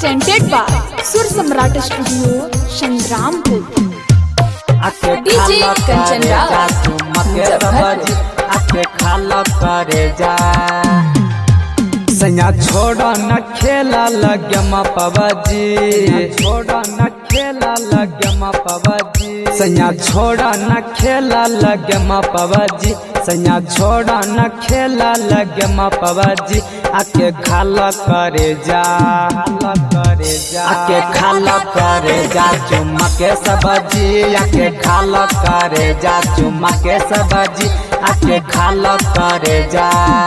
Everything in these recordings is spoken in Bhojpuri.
presented by Sur Samrat Studio, Shangrampur. आके DJ खाला कंचन करे राव, जा तू मके सब्जी आके खाला करे जा सैया छोड़ा न खेला लगे पबजी छोड़ा न खेला लगे पबजी सैया छोड़ा न खेला लगे पबजी सैया छोड़ा न खेला लगे पबजी आके खाला करे जा खाला करे जा आके खाला करे जा चुम्मा के सब्जी आके खाला करे जा चुम्मा के सब्जी आके खाला करे जा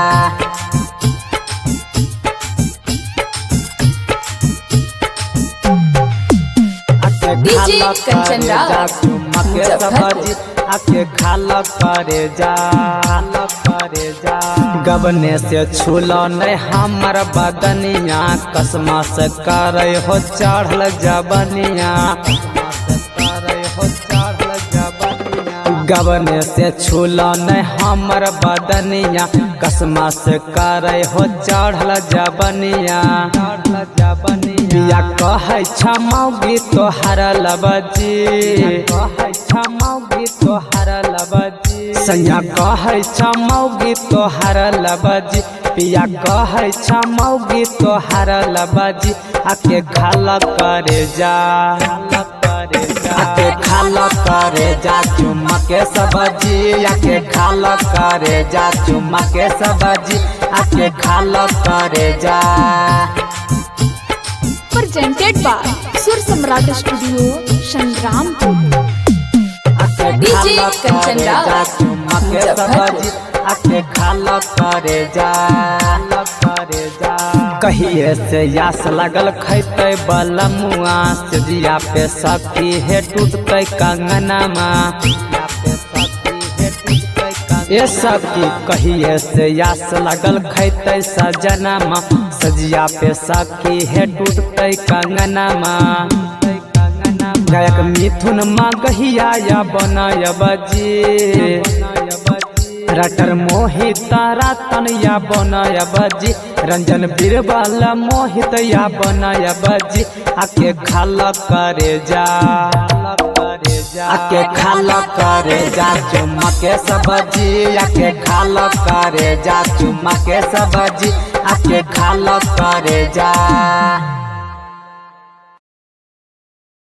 आके DJ खाला कंचन करे राव, जा चुम्मा के मुजफ्फरपुर। सब्जी आके खाला करे जा खाला करे जा गबने से छूलो नहीं हमर बदनिया कसमा से करे हो चढ़ल जबनिया गबने से छूलो नहीं हमर बदनिया कसमा से करे हो चढ़ल जबनिया चढ़ल जबनिया कहे छमौगी तोहर लबजी कहे छमौगी तोहर लबजी सैया कहे छमौगी तोहर लबजी पिया कहे छमौगी तोहर लबजी आके खाला करे जा खाला करे जा आके खाला करे जा चुम्मा के सब्जी आके खाला करे जा चुम्मा के सब्जी आके खाला करे जा Presented by Sur Samrat Studio, Shangrampur. आके DJ खाला कंचन करे राव, जा चुम्मा के मुजफ्फरपुर। सब्जी आके खाला करे जा खाला करे जा कहिए से यास लगल खैते बलमुआ से जिया पे सखी है टूटते कंगनमा ए सखी कहिए से यास लगल खैते सजनमा सजिया पे सखी है टूटते कंगनमा गायक मिथुन माँ गहिया या बनाय बजी रटर मोहित रतन या बनाय बजी रंजन बीरबल मोहित या बनाय बजी आके खाला करे जा आके खाला करे जा चुम्मा के सब्जी आके खाला करे जा चुम्मा के सब्जी आके खाला करे जा